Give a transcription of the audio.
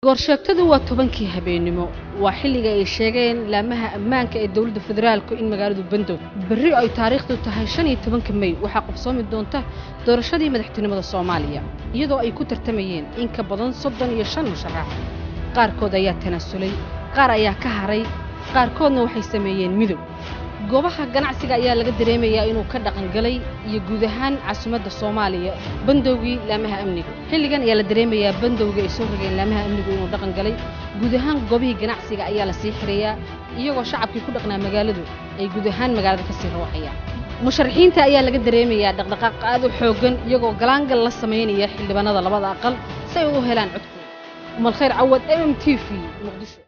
goorsheegtadu waa tobankii habeennimo waa xilliga ay sheegeen laamaha ammaanka ee dowladda federaalku in magaaladu bandow berri ay taariikhdu tahay shan iyo tobanka mey waxaa qabsoomi doonta doorashadii madaxtinimada soomaaliya iyadoo ay ku tartamayeen in ka badan soddon iyo shan musharax qaarkood ayaa tanaasulay qaar ayaa ka haray qaarkoodna waxay sameeyeen midow goobaha ganacsiga ayaa laga dareemayaa inuu ka dhaqangalay iyo guud ahaan caasimadda soomaaliya bandowgii laamaha amniga xilligan ayaa la dareemayaa bandowgii ay soo rogeen laamaha amnigu inuu dhaqan galay guud ahaan goobihii ganacsiga ayaa la sii xirayaa iyagoo shacabkii ku dhaqnaa magaaladu ay guud ahaan magaalada ka sii rooxayaan musharaxiinta ayaa laga dareemayaa dhaqdhaqaaq aad u xooggan iyagoo galaangal la samaynaya xildhibaanada labada aqal si ay u helaan codkooda umal khayr cawad m m t v muqdisho